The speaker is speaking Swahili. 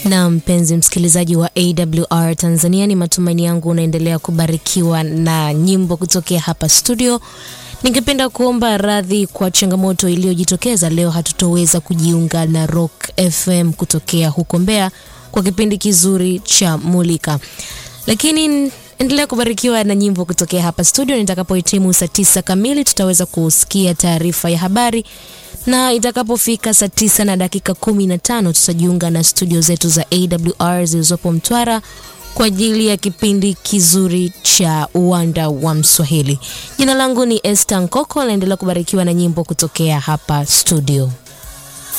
Na mpenzi msikilizaji wa AWR Tanzania, ni matumaini yangu unaendelea kubarikiwa na nyimbo kutokea hapa studio. Ningependa kuomba radhi kwa changamoto iliyojitokeza leo. Hatutoweza kujiunga na Rock FM kutokea huko Mbeya kwa kipindi kizuri cha Mulika, lakini endelea kubarikiwa na nyimbo kutokea hapa studio. Nitakapohitimu saa tisa kamili, tutaweza kusikia taarifa ya habari na itakapofika saa tisa na dakika kumi na tano tutajiunga na studio zetu za AWR zilizopo Mtwara kwa ajili ya kipindi kizuri cha uwanda wa Mswahili. Jina langu ni Esther Nkoko, naendelea kubarikiwa na nyimbo kutokea hapa studio.